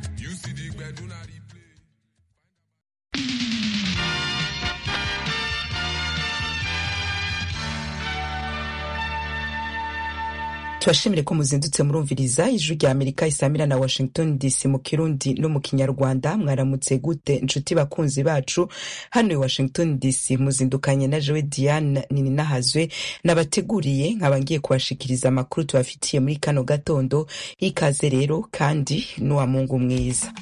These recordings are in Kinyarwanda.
to the bed, do not replay. turashimire ko muzindutse murumviriza ijwi rya amerika isamira na washington dc mu kirundi no mu kinyarwanda mwaramutse gute inshuti bakunzi bacu hano i washington dc muzindukanye na jewe diane nininahazwe nabateguriye nkaba ngiye kubashikiriza amakuru tubafitiye muri kano gatondo ikaze rero kandi n'uwa mungu mwiza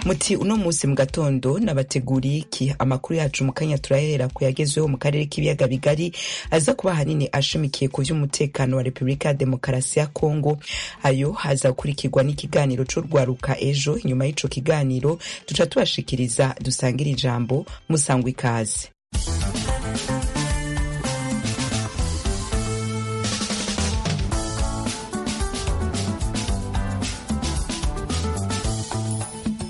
muti uno munsi mu gatondo nabateguriye iki amakuru yacu mu kanya turahera ku yagezweho mu karere k'ibiyaga bigari aza kuba ahanini ashamikiye ku by'umutekano wa repubulika ya demokarasi ya kongo ayo azakurikirwa n'ikiganiro c'urwaruka ejo inyuma y'ico kiganiro duca tubashikiriza dusangira ijambo musangwa ikaze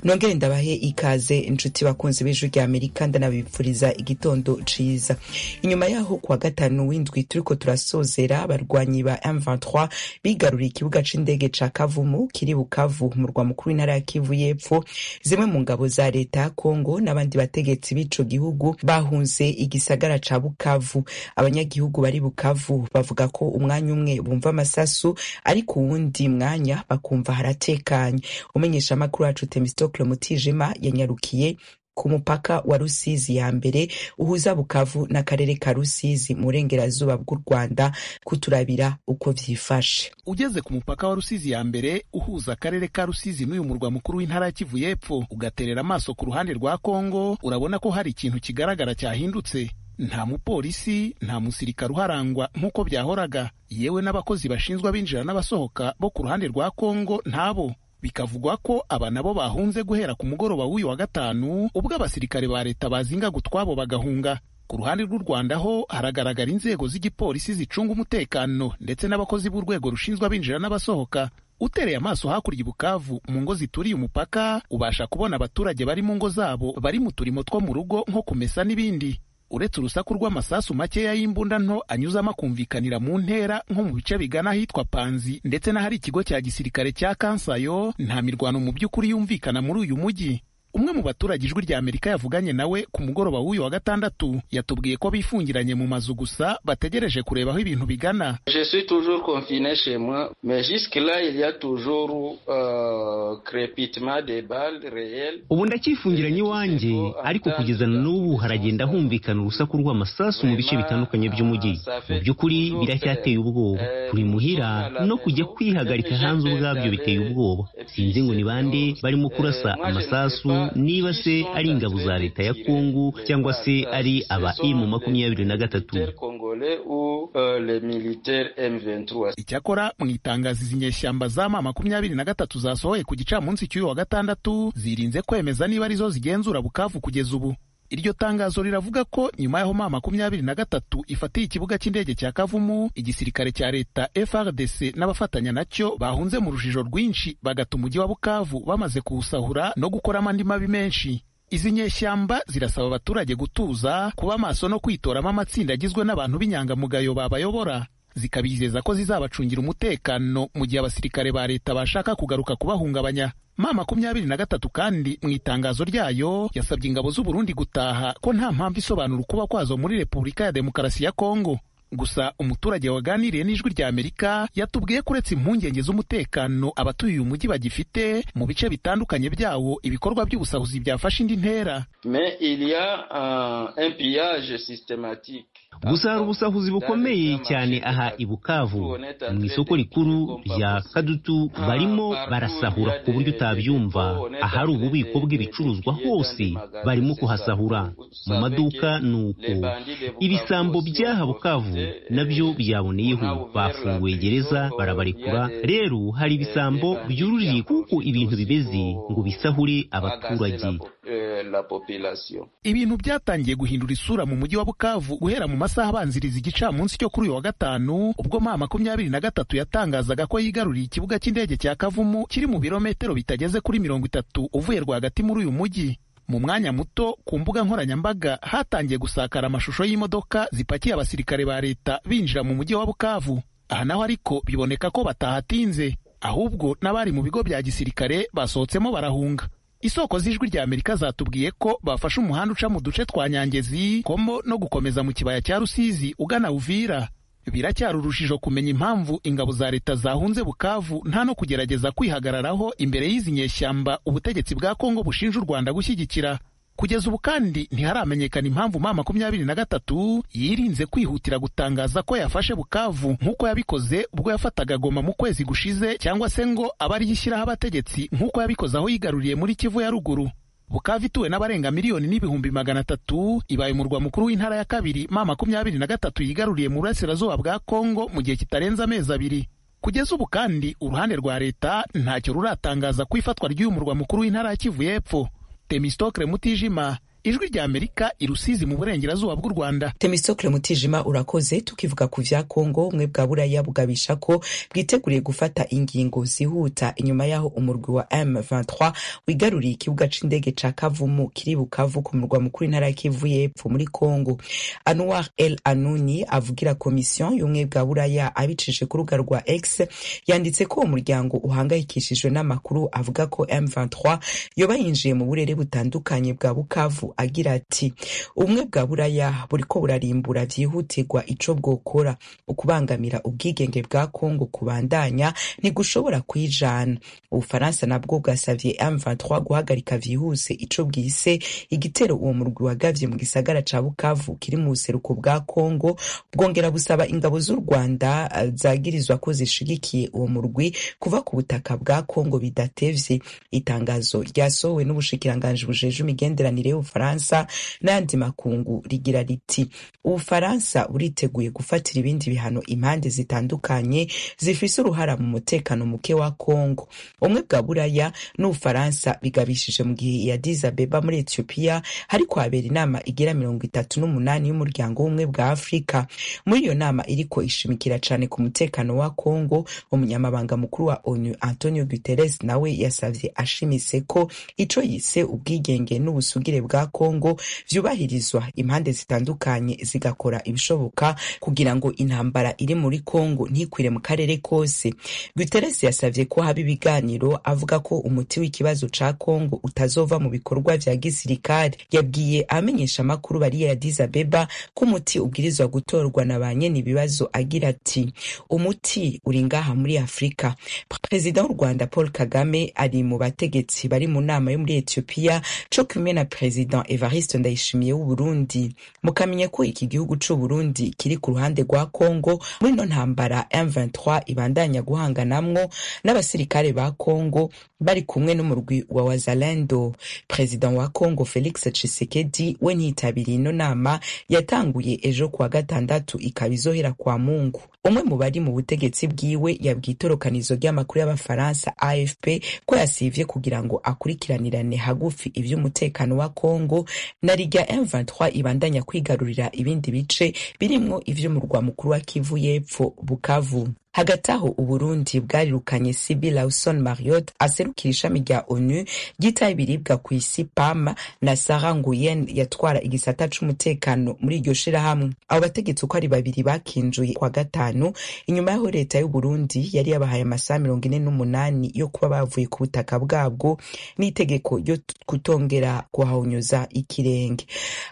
nongere ndabahe ikaze inshuti bakunzi b'ijwi rya amerika ndanabipfuriza igitondo ciza inyuma yaho kuwa gatanu w'indwi turiko turasozera abarwanyi ba M23 bigaruriye ikibuga c'indege ca kavumu kiri bukavu mu murwa mukuru w'intara ya kivu y'epfo zimwe mu ngabo za leta ya kongo n'abandi bategetsi b'ico gihugu bahunze igisagara ca bukavu abanyagihugu bari bukavu bavuga ko umwanya umwe bumva amasasu ariko uwundi mwanya bakumva haratekanye umenyeshamakuru wacu temisto Socle Mutijima yanyarukiye ku mupaka wa Rusizi ya mbere uhuza Bukavu n'akarere ka Rusizi mu burengerazuba bw'u Rwanda kuturabira uko vyifashe. Ugeze ku mupaka wa Rusizi ya mbere uhuza akarere ka Rusizi n'uyu murwa mukuru w'intara ya Kivu y'epfo, ugaterera amaso ku ruhande rwa Kongo, urabona ko hari ikintu kigaragara cyahindutse. Nta mupolisi, nta musirikare uharangwa nk'uko byahoraga, yewe n'abakozi bashinzwe abinjira n'abasohoka bo ku ruhande rwa Kongo ntabo bikavugwa ko aba nabo bahunze guhera ku mugoroba w'uyu wa gatanu ubwo abasirikare ba leta bazingaga utwabo bagahunga ku ruhande rw'u Rwanda ho haragaragara inzego z'igipolisi zicunga umutekano ndetse n'abakozi b'urwego rushinzwe abinjira n'abasohoka utereye amaso hakurya Bukavu mu ngo zituriye umupaka ubasha kubona abaturage bari mu ngo zabo bari mu turimo two mu rugo nko kumesa n'ibindi uretse urusaku rw'amasasu makeya y'imbunda nto anyuzamo akumvikanira mu ntera nko mu bice bigana ahitwa Panzi ndetse n'ahari ikigo cya gisirikare cya Kansayo nta mirwano mu by'ukuri yumvikana muri uyu mujyi umwe mu baturage ijwi rya Amerika yavuganye nawe ku mugoroba w'uyu wa gatandatu yatubwiye ko bifungiranye mu mazu gusa bategereje kureba aho ibintu bigana Je suis toujours confiné chez moi, mais jusque là il y a toujours euh, crépitement des balles réelles. ubu ndacyifungiranye iwanjye ariko kugeza na n'ubu haragenda humvikana urusaku rw'amasasu mu bice bitandukanye by'umujyi mu by'ukuri biracyateye ubwoba turi muhira no kujya kwihagarika hanze ubwabyo biteye ubwoba sinzi ngo ni bande barimo kurasa amasasu niba se ari ingabo za leta ya kongo cyangwa se ari aba imu makumyabiri na gatatu congolais ou euh, les militaires M23. icyakora mu itangazo izi nyeshyamba z'ama makumyabiri na gatatu zasohoye ku gicamunsi cy'uyu wa gatandatu zirinze kwemeza niba arizo zigenzura bukavu kugeza ubu iryo tangazo riravuga ko nyuma y'aho ma makumyabiri na gatatu ifatiye ikibuga cy'indege cya kavumu igisirikare cya leta frdc n'abafatanya nacyo bahunze mu rujijo rwinshi bagata umujyi wa bukavu bamaze kuwusahura no gukoramo andi mabi menshi izi nyeshyamba zirasaba abaturage gutuza kuba maso no kwitoramo amatsinda agizwe n'abantu b'inyangamugayo babayobora zikabizeza ko zizabacungira umutekano mu gihe abasirikare ba leta bashaka kugaruka kubahungabanya ma makumyabiri na gatatu kandi mu itangazo ryayo yasabye ingabo z'u Burundi gutaha ko nta mpamvu isobanura ukuba kwazo muri Repubulika ya Demokarasi ya Kongo gusa umuturage waganiriye n'ijwi rya Amerika yatubwiye ko uretse impungenge z'umutekano abatuye uyu mujyi bagifite mu bice bitandukanye byawo ibikorwa by'ubusahuzi byafashe indi ntera Mais il y a euh, un pillage systématique. gusa hari ubusahuzi bukomeye cyane aha i bukavu mu isoko rikuru rya kadutu barimo barasahura ku buryo utabyumva ahari ububiko bw'ibicuruzwa hose barimo kuhasahura mu maduka ni uko ibisambo by'aha bukavu nabyo byaboneyeho bafunguye gereza barabarekura rero hari ibisambo byururiye kuko ibintu bibeze ngo bisahure abaturage la population. ibintu byatangiye guhindura isura mu mujyi wa bukavu guhera mu masaha abanziriza igicamunsi cyo kuri uyu wa gatanu ubwo ma makumyabiri na gatatu yatangazaga ko yigaruriye ikibuga cy'indege cya kavumu kiri mu birometero bitageze kuri mirongo itatu uvuye rwagati muri uyu mujyi mu mwanya muto ku mbuga nkoranyambaga hatangiye gusakara amashusho y'imodoka zipakiye abasirikare ba leta binjira mu mujyi wa bukavu aha naho ariko biboneka ko batahatinze ahubwo n'abari mu bigo bya gisirikare basohotsemo barahunga isoko z'ijwi rya amerika zatubwiye ko bafashe umuhanda uca mu duce twa nyangezi komo no gukomeza mu kibaya cya rusizi ugana uvira biracyari urujijo kumenya impamvu ingabo za leta zahunze bukavu nta no kugerageza kwihagararaho imbere y'izi nyeshyamba ubutegetsi bwa kongo bushinja u rwanda gushyigikira kugeza ubu kandi ntiharamenyekana impamvu ma makumyabiri na gatatu yirinze kwihutira gutangaza ko yafashe bukavu nk'uko yabikoze ubwo yafataga goma mu kwezi gushize cyangwa se ngo abe ariyo ishyiraho abategetsi nk'uko yabikoze aho yigaruriye muri kivu ya ruguru bukavu ituwe n'abarenga miliyoni n'ibihumbi magana atatu ibaye umurwa mukuru w'intara ya kabiri ma makumyabiri na gatatu yigaruriye mu burasirazuba bwa kongo mu gihe kitarenze amezi abiri kugeza ubu kandi uruhande rwa leta ntacyo ruratangaza ku ifatwa ry'uyu murwa mukuru w'intara ya kivu y'epfo Temistokle Mutijima ijwi rya Amerika irusizi mu burengerazuba bw'u Rwanda. Temistokle Mutijima urakoze tukivuga ku vya Kongo umwe bwa buraya bugabisha ko bwiteguriye gufata ingingo zihuta inyuma yaho umurwi wa M23 wigaruriye ikibuga c'indege ca Kavumu kiri Bukavu ku murwa mukuru intara ya Kivu y'epfo muri Kongo. Anwar El Anouni avugira komisiyo y'umwe bwa buraya abicishije ku rubuga rwa X yanditse ko uwo muryango uhangayikishijwe n'amakuru avuga ko M23 yoba yinjiye mu burere butandukanye bwa Bukavu agira ati ubumwe bwa buraya buriko burarimbura vyihutirwa ico bwokora ukubangamira ubwigenge bwa kongo kubandanya ntigushobora kwijana ubufaransa nabwo bwasavye M23 guhagarika vyihuse ico bwise igitero uwo murwi wagavye mu gisagara ca bukavu kiri mu buseruko bwa kongo bwongera busaba ingabo z'u rwanda zagirizwa ko zishigikiye uwo murwi kuva ku butaka bwa kongo bidatevye itangazo ryasohowe n'ubushikiranganji bujeje imigenderanire y'ubufaransa ubufaransa n'ayandi makungu rigira riti ubufaransa buriteguye gufatira ibindi bihano impande zitandukanye zifise uruhara mu mutekano muke wa kongo umwe bwa buraya n'ubufaransa bigabishije mu gihe ya dizabeba muri etiyopiya hariko habera inama igira mirongo itatu n'umunani y'umuryango w'ubumwe bwa afurika muri iyo nama iriko ishimikira cane ku mutekano wa kongo umunyamabanga mukuru wa onu antonio guterres nawe yasavye ashimise ko ico yise ubwigenge n'ubusugire bwa kongo vyubahirizwa impande zitandukanye zigakora ibishoboka kugira ngo intambara iri muri kongo ntikwire mu karere kose guteresi yasavye ko haba ibiganiro avuga ko umuti w'ikibazo ca kongo utazova mu bikorwa vya gisirikare yabwiye amenyesha amakuru bariya ya dizabeba ko umuti ubwirizwa gutorwa na ba nyene ibibazo agira ati umuti uri ngaha muri afurika perezida w'u rwanda paul kagame ari mu bategetsi bari mu nama yo muri etiyopiya co kumwe na perezida evariste ndayishimiye w'uburundi mukamenya ko iki gihugu c'uburundi kiri ku ruhande rwa congo muri no ntambara m23 ibandanya guhanganamwo n'abasirikare ba congo bari kumwe n'umurwi wa wazalendo perezida wa congo felix tshisekedi we ntiyitabiriye ino nama yatanguye ejo kuwa gatandatu ikaba izohera kwa mungu umwe mu bari mu butegetsi bwiwe yabwiye itorokanizo ry'amakuru y'abafaransa afp ko yasivye kugira ngo akurikiranirane hagufi ivy'umutekano wa Kongo na Liga M23 ibandanya kwigarurira ibindi bice birimwo ivy'umurwa mukuru wa Kivu y'epfo Bukavu hagati aho uburundi bwarirukanye sibi lawson mariot aserukira ishami rya onu ryitaho ibiribwa ku isi pam na sara nguyen yatwara igisata c'umutekano muri iryo shirahamwe abo bategetsi uko ari babiri bakinjuye kwa gatanu inyuma y'aho leta y'uburundi yari yabahaye amasaha mirongo ine n'umunani yo kuba bavuye ku butaka bwabwo n'itegeko ryo kutongera kuhawunyuza ikirenge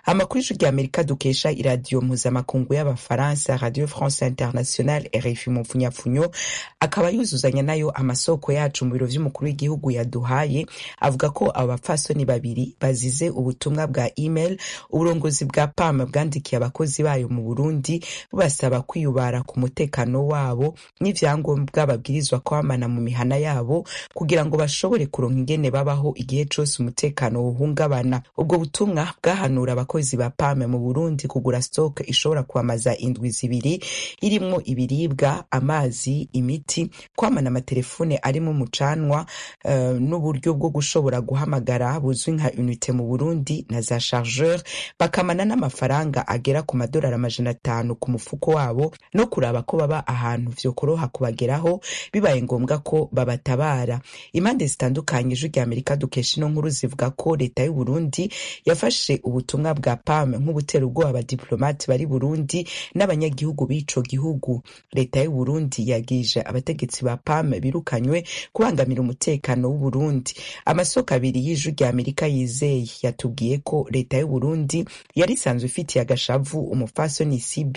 amakuru ijwi rya amerika dukesha iradiyo mpuzamakungu y'abafaransa radio france international rfi mupfunya funyo akaba yuzuzanya nayo amasoko yacu mu biro vy'umukuru w'igihugu yaduhaye avuga ko aba bapfasoni babiri bazize ubutumwa bwa email uburongozi bwa pam bwandikiye abakozi bayo mu burundi basaba kwiyubara ku mutekano wabo n'ivyangombwa babwirizwa kwamana mu mihana yabo kugira ngo bashobore kuronka ingene babaho igihe cose umutekano wohungabana ubwo butumwa bwahanura abakozi ba pam mu burundi kugura stock ishobora kwamaza indwi zibiri irimwo ibiribwa amazi amazi imiti kwamana amatelefone arimo umucanwa uh, n'uburyo bwo gushobora guhamagara buzwi nka unite mu burundi na za chargeur bakamana n'amafaranga agera ku madolari amajana atanu ku mufuko wabo no kuraba ko baba ahantu vyokoroha kubageraho bibaye ngombwa ko babatabara impande zitandukanye ijwi rya amerika dukesha ino nkuru zivuga ko leta y'u burundi yafashe ubutumwa bwa pam nk'ubutera ubwoba abadiplomate bari burundi n'abanyagihugu b'ico gihugu leta y'u burundi Burundi yagije abategetsi ba PAM birukanywe kubangamira umutekano w'Uburundi amasoko abiri y'ijwi rya Amerika yizeye yatubwiye ko leta y'Uburundi yari isanzwe ifitiye agashavu umufasoni CB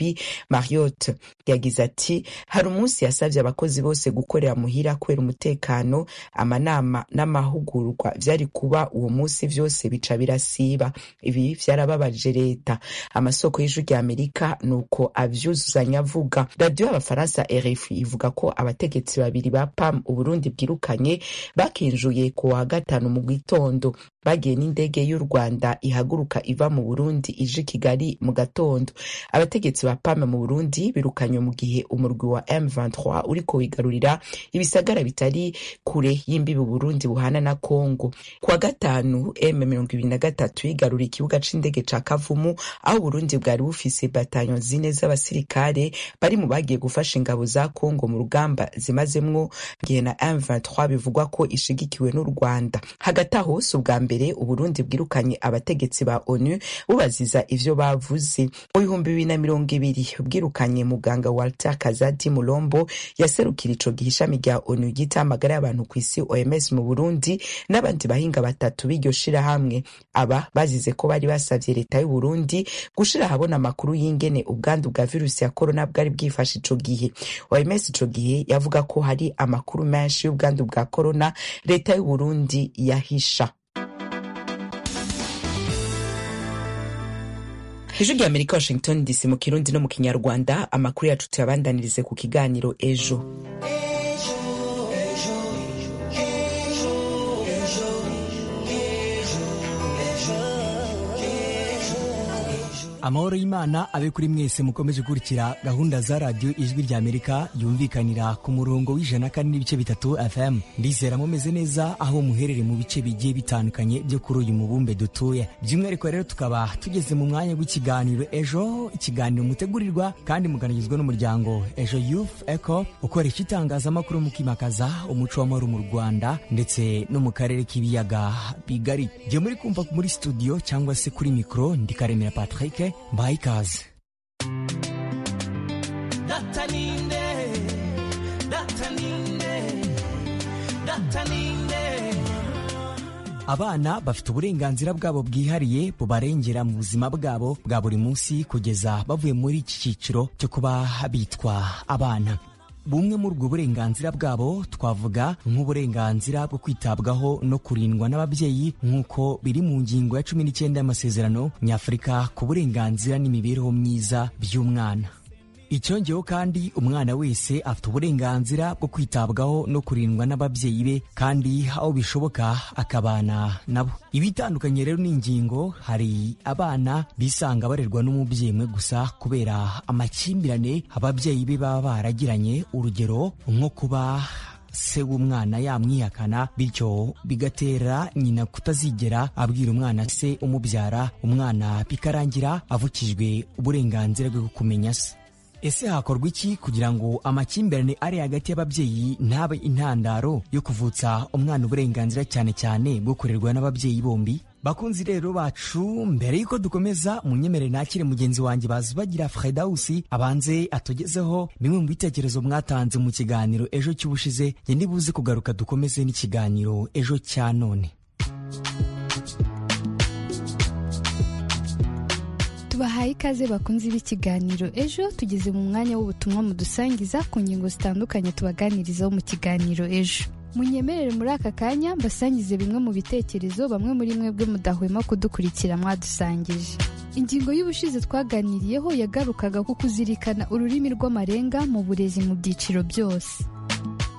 Marriott yagize ati hari umunsi yasabye abakozi bose gukorera muhira kubera umutekano amanama n'amahugurwa byari kuba uwo munsi byose bica birasiba ibi byarababaje leta amasoko y'ijwi rya Amerika ni uko avyuzuzanya avuga radiyo y'abafaransa RFI ivuga ko abategetsi babiri ba PAM Uburundi bwirukanye bakinjuye ku wa gatanu mu gitondo bagiye n'indege y'u Rwanda ihaguruka iva mu Burundi ije i Kigali mu gatondo abategetsi ba PAM mu Burundi birukanywe mu gihe umurwi wa M23 uriko wigarurira ibisagara bitari kure y'imbibi Burundi buhana na Kongo ku wa gatanu M23 yigaruriye ikibuga c'indege ca Kavumu aho Burundi bwari bufise batanyo zine z'abasirikare bari mu bagiye gufasha ingabo za Kongo mu rugamba zimazemwo gihe na M23 bivugwa ko ishigikiwe n'u Rwanda hagati aho si ubwa mbere Uburundi bwirukanye abategetsi ba ONU bubaziza ivyo bavuze mu bihumbi bibiri na mirongo ibiri bwirukanye muganga Walter Kazadi Mulombo yaserukira ico gihe ishami rya ONU ryita amagara y'abantu ku isi OMS mu Burundi n'abandi bahinga batatu b'iryo shirahamwe aba bazize ko bari basavye leta y'u Burundi gushira ahabona amakuru y'ingene ubwandu bwa virusi ya corona bwari bwifashe ico gihe OMS ico gihe yavuga ko hari amakuru menshi y'ubwandu bwa corona leta y'u Burundi yahisha ijwi rya amerika washington dc mu kirundi no mu kinyarwanda amakuru yacu tuyabandanirize ku kiganiro ejo amahoro y'imana abe kuri mwese mukomeje gukurikira gahunda za radiyo ijwi rya amerika yumvikanira ku murongo w'ijana kane n'ibice bitatu fm ndizera mumeze neza aho muherere mu bice bigiye bitandukanye byo kuri uyu mubumbe dutuye by'umwihariko rero tukaba tugeze mu mwanya w'ikiganiro ejo ikiganiro mutegurirwa kandi muganagizwa n'umuryango ejo youth eco ukoresha itangazamakuru mukimakaza umuco w'amahoro mu rwanda ndetse no mu karere k'ibiyaga bigari jye muri kumva muri studio cyangwa se kuri mikoro ndikaremera patrick mbaye ikaze abana bafite uburenganzira bwabo bwihariye bubarengera mu buzima bwabo bwa buri munsi kugeza bavuye muri iki cyiciro cyo kuba bitwa abana bumwe muri ubwo burenganzira bwabo twavuga nk'uburenganzira bwo kwitabwaho no kurindwa n'ababyeyi nk'uko biri mu ngingo ya cumi n'icyenda y'amasezerano nyafurika ku burenganzira n'imibereho myiza by'umwana icyongeyeho kandi umwana wese afite uburenganzira bwo kwitabwaho no kurindwa n'ababyeyi be kandi aho bishoboka akabana nabo ibitandukanye rero n'ingingo hari abana bisanga barerwa n'umubyeyi umwe gusa kubera amakimbirane ababyeyi be baba baragiranye urugero nko kuba se w'umwana yamwihakana bityo bigatera nyina kutazigera abwira umwana se umubyara umwana bikarangira avukijwe uburenganzira bwo kumenya se ese hakorwa iki kugira ngo amakimbirane ari hagati y'ababyeyi ntabe intandaro yo kuvutsa umwana uburenganzira cyane cyane bwo kurerwa n'ababyeyi bombi bakunzi rero bacu mbere y'uko dukomeza munyemerere nakire mugenzi wanjye bazubagira fredawusi abanze atugezeho bimwe mu bitekerezo mwatanze mu kiganiro ejo cy'ubushize nge nibuze kugaruka dukomeze n'ikiganiro ejo cya none tubahaye ikaze bakunze b'ikiganiro ejo tugeze mu mwanya w'ubutumwa mudusangiza ku ngingo zitandukanye tubaganirizaho mu kiganiro ejo munyemerere muri aka kanya mbasangize bimwe mu bitekerezo bamwe muri mwebwe mudahwema kudukurikira mwadusangije ingingo y'ubushize twaganiriyeho yagarukaga ku kuzirikana ururimi rw'amarenga mu burezi mu byiciro byose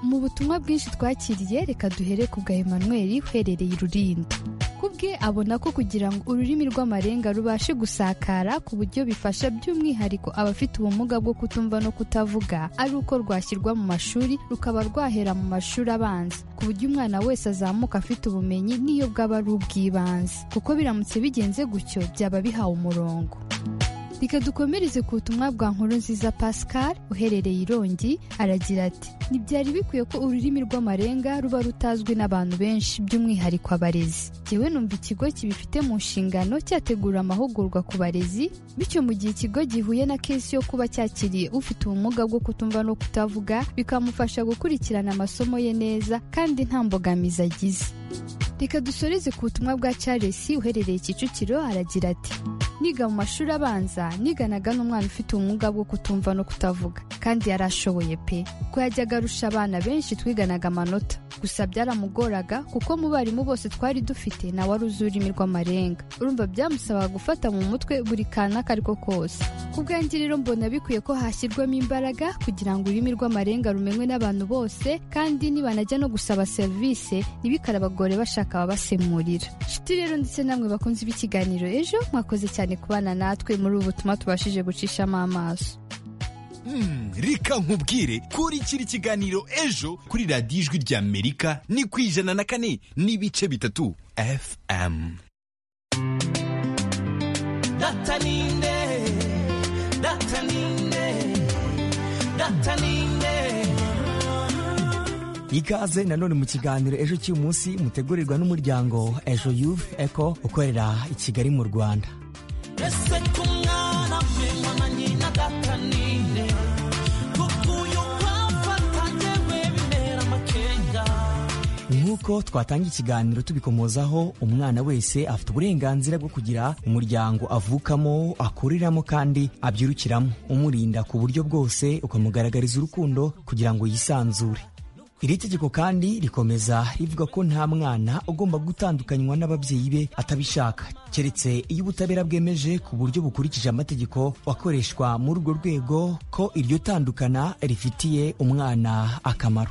mu butumwa bwinshi twakiriye reka duhere ku bwa Emmanuel uherereye irurinda kubwe abona ko kugira ngo ururimi rw'amarenga rubashe gusakara ku buryo bifasha by'umwihariko abafite ubumuga bwo kutumva no kutavuga ari uko rwashyirwa mu mashuri rukaba rwahera mu mashuri abanza ku buryo umwana wese azamuka afite ubumenyi n'iyo bwaba ari ubw'ibanze kuko biramutse bigenze gutyo byaba bihawe umurongo reka dukomereze ku butumwa bwa nkuru nziza pascal uherereye irongi aragira ati ntibyari bikwiye ko ururimi rw'amarenga ruba rutazwi n'abantu benshi by'umwihariko abarezi jyewe numva ikigo kibifite mu nshingano cyategura amahugurwa ku barezi bityo mu gihe ikigo gihuye na kesi yo kuba cyakiriye ufite ubumuga bwo kutumva no kutavuga bikamufasha gukurikirana amasomo ye neza kandi nta mbogamizi agize reka dusoreze ku butumwa bwa charles uherereye kicukiro aragira ati niga mu mashuri abanza niganaga n'umwana ufite ubumuga bwo kutumva no kutavuga kandi yarashoboye pe ko yajyaga arusha abana benshi twiganaga amanota gusa byaramugoraga kuko mu barimu bose twari dufite nawe wari uzi ururimi rw'amarenga urumva byamusabaga gufata mu mutwe buri kantu ako ari ko kose ku bwanjye rero mbona bikwiye ko hashyirwamo imbaraga kugira ngo ururimi rw'amarenga rumenywe n'abantu bose kandi nibanajya no gusaba serivisi ntibikare abagore bashaka ababasemurira inshuti rero ndetse namwe bakunze b'ikiganiro ejo mwakoze cyane kubana natwe muri ubu butumwa tubashije gucishamo amaso reka nkubwire kurikira ikiganiro ejo kuri radiyo ijwi ry'amerika ni ku ijana na kane n'ibice bitatu fm data ninde data ninde data ninde ikaze nanone mu kiganiro ejo cy'uyu munsi mutegurirwa n'umuryango ejo youth eco ukorera i kigali mu rwanda ese ko umwana we mama nyina data ninde kuko uyu papa atangewe bimera amakenga nk'uko twatanga ikiganiro tubikomozaho umwana wese afite uburenganzira bwo kugira umuryango avukamo akuriramo kandi abyirukiramo umurinda ku buryo bwose ukamugaragariza urukundo kugira ngo yisanzure iri tegeko kandi rikomeza rivuga ko nta mwana ugomba gutandukanywa n'ababyeyi be atabishaka keretse iyo ubutabera bwemeje ku buryo bukurikije amategeko akoreshwa muri urwo rwego ko iryo tandukana rifitiye umwana akamaro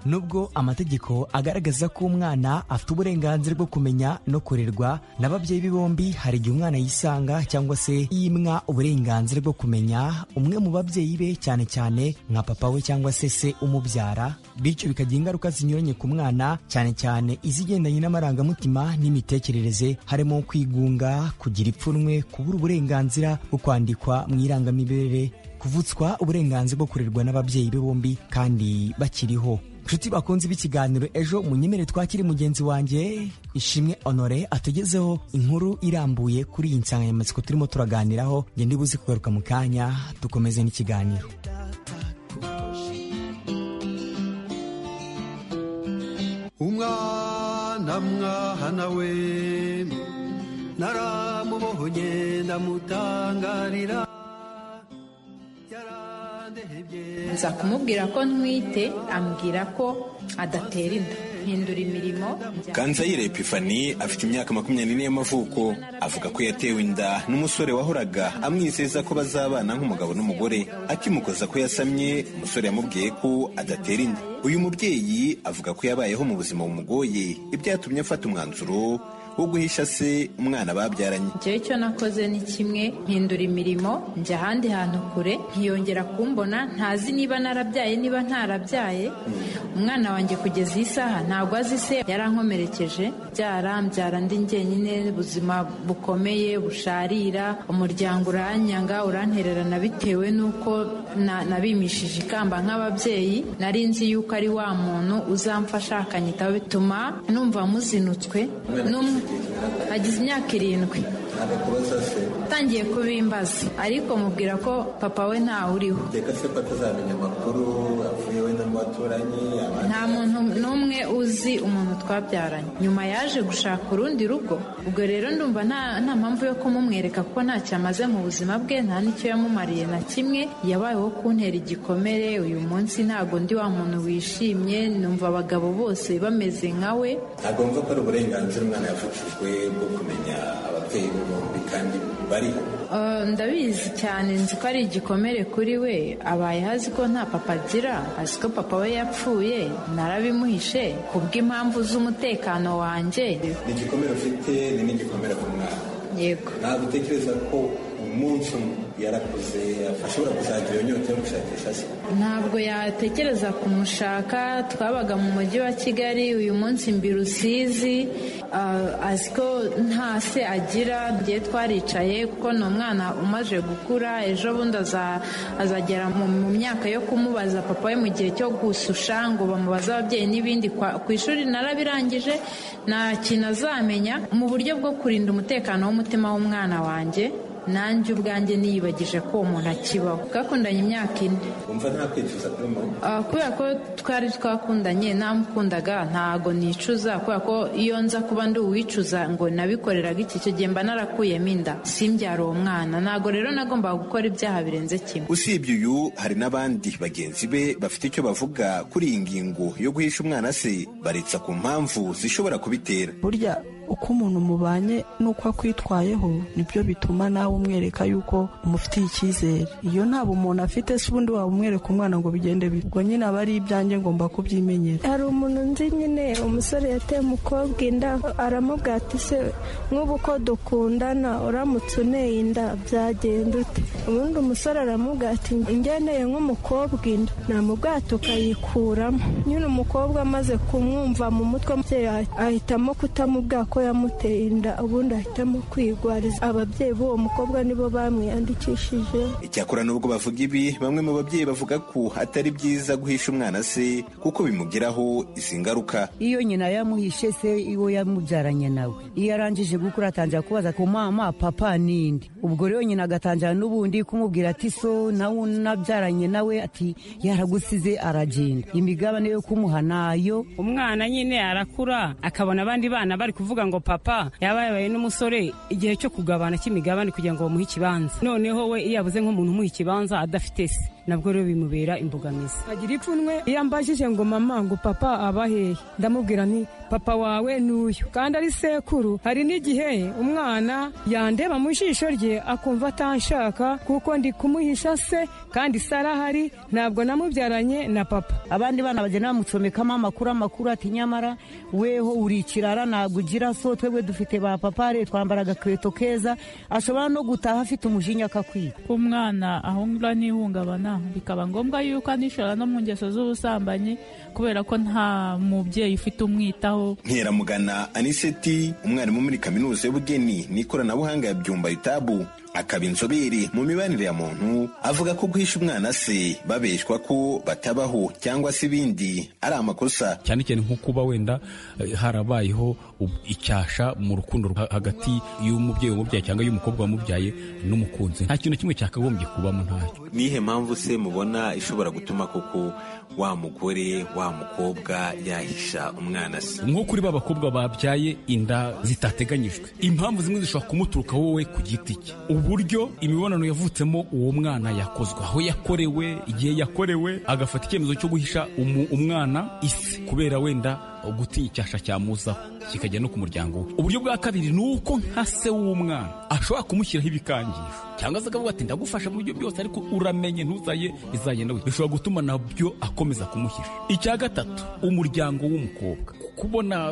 nubwo amategeko agaragaza ko umwana afite uburenganzira bwo kumenya no kurerwa n'ababyeyi be bombi hari igihe umwana yisanga cyangwa se yimwa uburenganzira bwo kumenya umwe mu babyeyi be cyane cyane nka papa we cyangwa se se umubyara bityo bikagira ingaruka zinyuranye ku mwana cyane cyane izigendanye n'amarangamutima n'imitekerereze harimo kwigunga kugira ipfunwe kubura uburenganzira bwo kwandikwa mu irangamimerere kuvutswa uburenganzira bwo kurerwa n'ababyeyi be bombi kandi bakiriho inshuti bakunze b'ikiganiro ejo munyemere twakire mugenzi wanjye ishimwe honore atugezeho inkuru irambuye kuri iyi nsanganyamatsiko turimo turaganiraho ngende ndibuze kugaruka mu kanya dukomeze n'ikiganiro umwana mwana we naramubohonye ndamutangarira nza kumubwira ko ntwite ambwira ko adatera inda mpindura imirimo Kanzayire Epifani afite imyaka makumyabiri n'ine y'amavuko avuga ko yatewe inda n'umusore wahoraga amwizeza ko bazabana nk'umugabo n'umugore akimukoza ko yasamye umusore yamubwiye ko adatera inda uyu mubyeyi avuga ko yabayeho mu buzima bumugoye ibyatumye afata umwanzuro wo guhisha se umwana babyaranye njyewe icyo nakoze ni kimwe mpindura imirimo njya ahandi hantu kure ntiyongera kumbona ntazi niba narabyaye niba ntarabyaye umwana wanjye kugeza iyi saha ntabwo azi se yarankomerekeje byara mbyara ndi njyenyine ubuzima bukomeye busharira umuryango uranyanga urantererana bitewe n'uko na- nabimishije ikamba nk'ababyeyi nari nzi yuko ari wa muntu uzamfasha akanyitaho bituma numva muzinutswe n'umwe agize imyaka irindwi atangiye kubimbaza ariko mubwira ko papa we ntawe uriho reka se ko atazamenya amakuru avuye we n'abaturanyi nta muntu n'umwe uzi umuntu twabyaranye nyuma yaje gushaka urundi rugo ubwo rero ndumva nta nta mpamvu yo kumumwereka kuko ntacyo amaze mu buzima bwe nta n'icyo yamumariye na kimwe yabayeho kuntera igikomere uyu munsi ntabwo ndi wa muntu wishimye numva abagabo bose bameze nka we ntabwo mva ko ari uburenganzira umwana yavukijwe bwo kumenya ababyeyi be bombi kandi bariho Eh, ndabizi cyane nzi ko ari igikomere kuri we abaye azi ko nta papa agira azi ko papa we yapfuye narabimuhishe kubw'impamvu z'umutekano wanjye ni igikomere ufite ni n'igikomere ku mwana yego ntabwo utekereza ko umunsi umwe yarakuze ashobora kuzagira iyo nyota yo gushakisha se ntabwo yatekereza kumushaka twabaga mu mujyi wa kigali uyu munsi mbiri usizi azi ko nta se agira ngiye twaricaye kuko ni umwana umaze gukura ejo bundi azagera mu myaka yo kumubaza papa we mu gihe cyo gususha ngo bamubaze ababyeyi n'ibindi ku ishuri narabirangije nta kintu azamenya mu buryo bwo kurinda umutekano w'umutima w'umwana wanjye nanjye ubwanjye niyibagije ko uwo muntu akibaho twakundanye imyaka ine wumva nta kwicuza kuri mama Ah, kubera ko twari twakundanye ntamukundaga ntago nicuza kubera ko iyo nza kuba ndi uwicuza ngo nabikoreraga iki icyo gihe mba narakuyemo inda simbyara uwo mwana ntago rero nagombaga gukora ibyaha birenze kimwe usibye uyu hari n'abandi bagenzi be bafite icyo bavuga kuri iyi ngingo yo guhisha umwana se baretsa ku mpamvu zishobora kubitera burya uko umuntu mubanye n'uko akwitwayeho nibyo bituma nawe umwereka yuko umufitiye icyizere iyo nta bumuntu afite se ubundi waba umwereka umwana ngo bigende bite ubwo nyine aba ari ibyanjye ngomba kubyimenyera hari umuntu nzi nyine umusore yateye umukobwa inda aramubwira ati se nk'ubu uko dukundana uramutse uneye inda byagenda ute ubundi umusore aramubwira ati ngeneye nk'umukobwa inda namubwira ati ukayikuramo nyine umukobwa amaze kumwumva mu mutwe umubyeyi ahitamo kutamubwira ko yamuteye inda ubundi ahitamo kwigwariza ababyeyi b'uwo mukobwa nibo bamwiyandikishije icyakora n'ubwo bavuga ibi bamwe mu babyeyi bavuga ko atari byiza guhisha umwana se kuko bimugiraho izi ngaruka iyo nyina yamuhishe se iwo yamubyaranye nawe iyo arangije gukura atangira kubaza ku mama papa n'indi ubwo rero nyina agatangira n'ubundi kumubwira ati so nawe nabyaranye nawe ati yaragusize aragenda imigabane yo kumuha nayo umwana nyine arakura akabona abandi bana bari kuvuga ngo papa yaba yabaye n'umusore igihe cyo kugabana cy'imigabane kugira ngo bamuhe ikibanza noneho we iyo yabuze nk'umuntu umuha ikibanza adafite se nabwo rero bimubera imbogamizi agira ipfunwe iyo ambajije ngo mama ngo papa abahehe ndamubwira nti papa wawe ni uyu kandi ari sekuru hari n'igihe umwana yandeba mu jisho rye akumva atanshaka kuko ndi kumuhisha se kandi se arahari ntabwo namubyaranye na papa abandi bana bagenda bamucomekamo amakuru amakuru ati nyamara weho uri ikirara ntabwo ugira so twebwe dufite ba papa re twambara agakweto keza ashobora no gutaha afite umujinya akakwiba umwana ahungura n'ihungabana bikaba ngombwa yuko anishora no mu ngeso z'ubusambanyi kubera ko nta mubyeyi ufite umwitaho nkeramugana aniseti umwarimu muri kaminuza y'ubugeni n'ikoranabuhanga ya byumba itabu akaba inzobere mu mibanire ya muntu avuga ko guhisha umwana se babeshwa ko batabaho cyangwa se ibindi ari amakosa cyane cyane nko kuba wenda harabayeho icyasha mu rukundo hagati y'umubyeyi wamubyaye cyangwa y'umukobwa wamubyaye n'umukunzi nta kintu kimwe cyakagombye kubamo ntacyo nihe mpamvu se mubona ishobora gutuma koko wa mugore wa mukobwa yahisha umwana se nko kuri ba bakobwa babyaye inda zitateganyijwe impamvu zimwe zishobora kumuturuka wowe ku giti cye uburyo imibonano yavutsemo uwo mwana yakozwe aho yakorewe igihe yakorewe agafata icyemezo cyo guhisha umwana isi kubera wenda gutinya icyasha cyamuzaho kikajya no ku muryango we uburyo bwa kabiri ni uko nka se w'umwana ashobora kumushyiraho ibikangisho cyangwa se akavuga ati ndagufasha mu buryo byose ariko uramenye ntuzaye izagenda we bishobora gutuma nabyo akomeza kumuhisha icya gatatu umuryango w'umukobwa kubona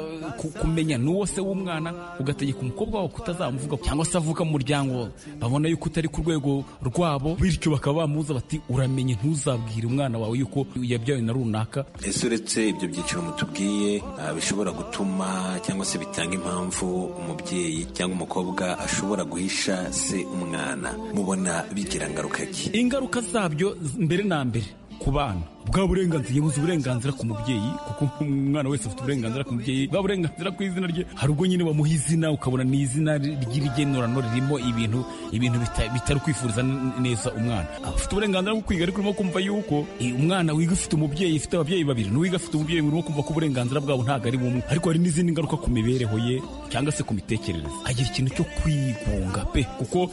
kumenya n'uwo se w'umwana ugategeka umukobwa wawe kutazamuvuga cyangwa se avuka mu muryango babona yuko utari ku rwego rwabo bityo bakaba bamubuza bati uramenye ntuzabwire umwana wawe yuko yabyawe na runaka ese uretse ibyo byiciro mutubwiye bishobora gutuma cyangwa se bitanga impamvu umubyeyi cyangwa umukobwa ashobora guhisha se umwana mubona bigira ngaruka ki ingaruka zabyo mbere na mbere ku bana bwa burenganzira yabuze uburenganzira ku mubyeyi kuko umwana wese afite uburenganzira ku mubyeyi bwa burenganzira ku izina rye hari ubwo nyine bamuha izina ukabona ni izina ry'irigenorano ririmo ibintu ibintu bitari kwifuriza neza umwana afite uburenganzira bwo kwiga ariko urimo kumva yuko umwana wiga ufite umubyeyi ufite ababyeyi babiri n'uwiga afite umubyeyi urimo kumva ko uburenganzira bwabo ntabwo ari bumwe ariko hari n'izindi ngaruka ku mibereho ye cyangwa se ku mitekerereze agira ikintu cyo kwigunga pe kuko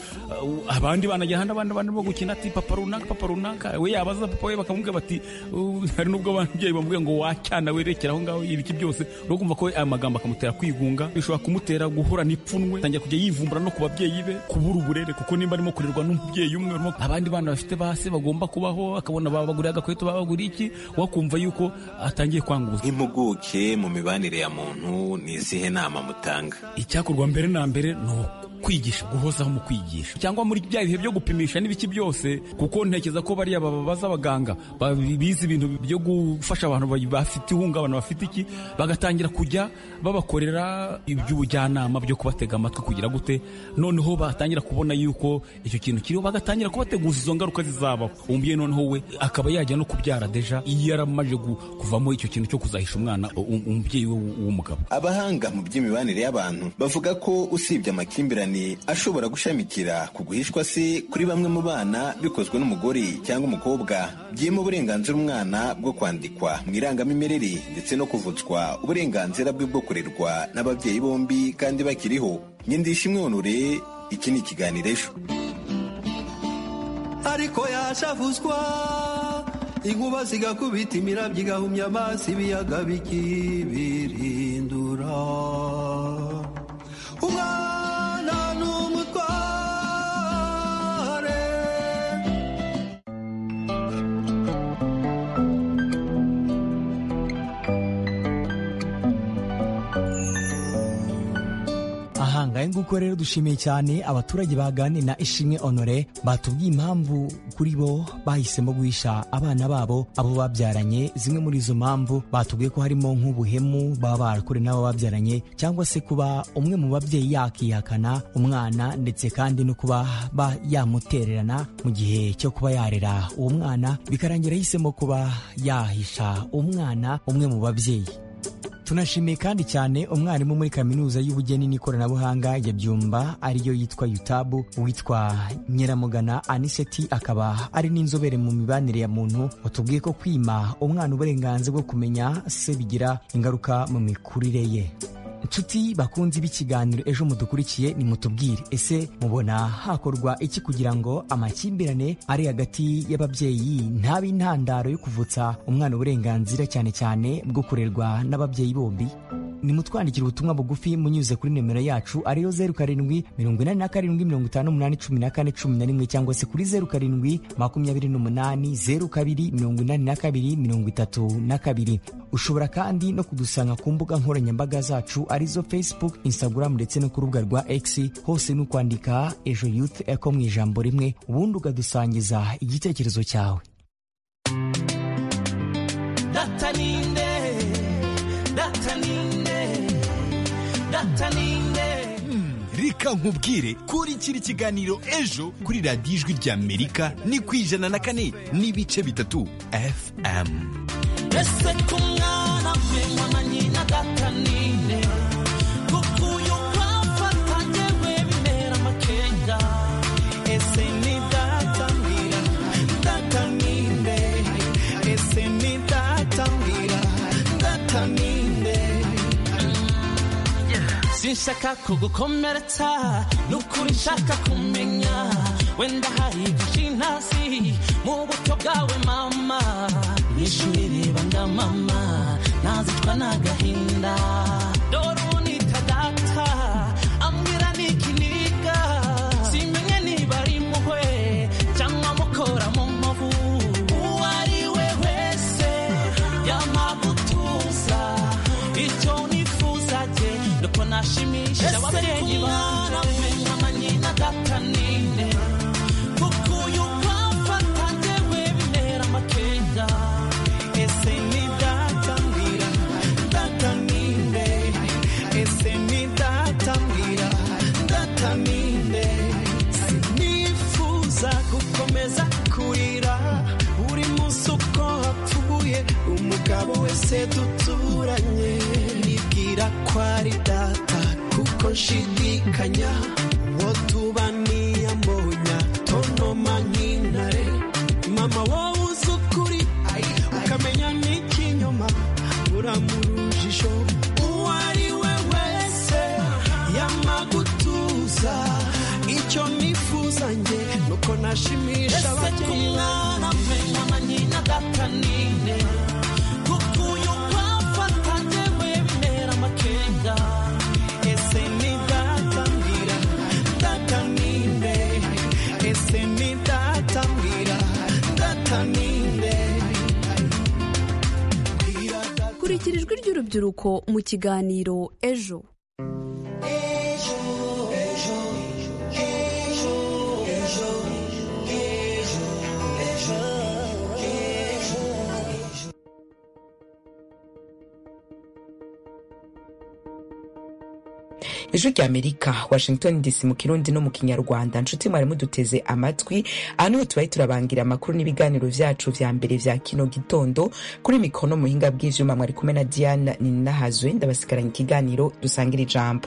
abandi bana ajya n'abandi barimo gukina ati papa runaka papa runaka we yabaza papa we bakamubwira bati hari n'ubwo ababyeyi bamubwiye ngo wacyana werekera aho ngaho ibiki byose uri kumva ko aya magambo akamutera kwigunga bishobora kumutera guhura n'ipfunwe atangira kujya yivumbura no ku babyeyi be kubura uburere kuko nimba arimo kurerwa n'umubyeyi umwe abandi bana bafite ba se bagomba kubaho akabona babaguriye agakweto babaguriye iki wakumva yuko atangiye kwanguza impuguke mu mibanire ya muntu ni izihe nama mutanga icyakorwa mbere na mbere ni uko kwigisha guhozaho mu kwigisha cyangwa muri bya bihe byo gupimisha n'ibiki byose kuko ntekereza ko bariya babaza abaganga ba- bize ibintu byo gufasha abantu ba- bafite ihungabana bafite iki bagatangira kujya babakorera iby'ubujyanama byo kubatega amatwi kugira gute noneho batangira kubona yuko icyo kintu kiriho bagatangira kubateguza izo ngaruka zizabaho umubyeyi noneho we akaba yajya no kubyara deja iyo yaramaze gu- kuvamo icyo kintu cyo kuzahisha umwana u- umubyeyi we w'umugabo abahanga mu by'imibanire y'abantu bavuga ko usibye amakimbirane ashobora gushamikira ku guhishwa se kuri bamwe mu bana bikozwe n'umugore cyangwa umukobwa byima uburenganzira umwana bwo kwandikwa mu irangamimerere ndetse no kuvutswa uburenganzira bwe bwo kurerwa n'ababyeyi bombi kandi bakiriho nyindishimwe honore iki ni ikiganiro ejo ariko yashavuzwa inkuba zigakubita imirabyo igahumya amazi ibiyaga bikibirindura umwana ni umutware aha ngahe nguko rero dushimiye cyane abaturage baganiriye na ishimwe honore batubwiye impamvu kuri bo bahisemo guhisha abana babo abo babyaranye zimwe muri izo mpamvu batubwiye ko harimo nk'ubuhemu baba barakorewe n'abo babyaranye cyangwa se kuba umwe mu babyeyi yakihakana umwana ndetse kandi no kuba ba yamutererana mu gihe cyo kuba yarera uwo mwana bikarangira ahisemo kuba yahisha umwana umwe mu babyeyi tunashimiye kandi cyane umwarimu muri kaminuza y'ubugeni n'ikoranabuhanga ya byumba ariyo yitwa yutabu witwa nyiramugana aniseti akaba ari n'inzobere mu mibanire ya muntu watubwiye ko kwima umwana uburenganzira bwo kumenya se bigira ingaruka mu mikurire ye nshuti bakunzi b'ikiganiro ejo mudukurikiye nimutubwire ese mubona hakorwa iki kugira ngo amakimbirane ari hagati y'ababyeyi ntabe intandaro yo kuvutsa umwana uburenganzira cyane cyane bwo kurerwa n'ababyeyi bombi nimutwandikira ubutumwa bugufi munyuze kuri nimero yacu ariyo zeru karindwi mirongo inani na karindwi mirongo itanu umunani cumi na kane cumi na rimwe cyangwa se kuri zeru karindwi makumyabiri n'umunani zeru kabiri mirongo inani na kabiri mirongo itatu na kabiri ushobora kandi no kudusanga ku mbuga nkoranyambaga zacu arizo facebook instagram ndetse no ku rubuga rwa x hose ni ukwandika ejo youth eko mu ijambo rimwe ubundi ukadusangiza igitekerezo cyawe dataninde dataninde dataninde reka nkubwire kurikira ikiganiro ejo kuri radiyo ijwi ry'amerika ni ku ijana na kane n'ibice bitatu fm ese ku mwana mpenywa na nyina dataninde kuko uyu wafata ngewe bimera amakenga ese ni datanira dataninde ese ni datanira dataninde sinshaka kugukomeretsa nukuri nshaka kumenya wenda hari byinshi ntazi mu buto bwawe mama nishuri reba ndamama ntazicwa n'agahinda dore unita data ambwira n'ikiniga simenye niba ari impuhwe cyangwa mukora mu nkovu uwo ari we wese yamagutuza icyo nifuza jye nuko nashimisha ababyeyi banje nyina dataninde kuko uyu wafata njyewe bimera amakenga ese ni datambwira dataninde ese ni datambwira dataninde sinifuza gukomeza kurira buri munsi uko hapfuye umugabo wese duturanye nibwira ko ari data kuko nshidikanya uwo tuba niyambonya tonoma nk'intare mama wowe uzi ukuri ukamenya n'ikinyoma uramurujijo uwo ari we wese yamagutuza icyo nifuza njye nuko nashimisha ababyeyi banjye nyina dataninde kuko uyu wafata njyewe bimera amakenga ese ni datambwira dataninde ese ni datambwira dataninde kurikira ijwi ry'urubyiruko mu kiganiro ejo ejo ejo ijwi ry'amerika washington dc mu kirundi no mu kinyarwanda nshuti mwarimu duteze amatwi aha niho tubaye turabangira amakuru n'ibiganiro byacu vya mbere vya kino gitondo kuri mikono muhinga bw'ivyuma mwari kumwe na diana ninahazwe ndabasigaranye ikiganiro dusangire ijambo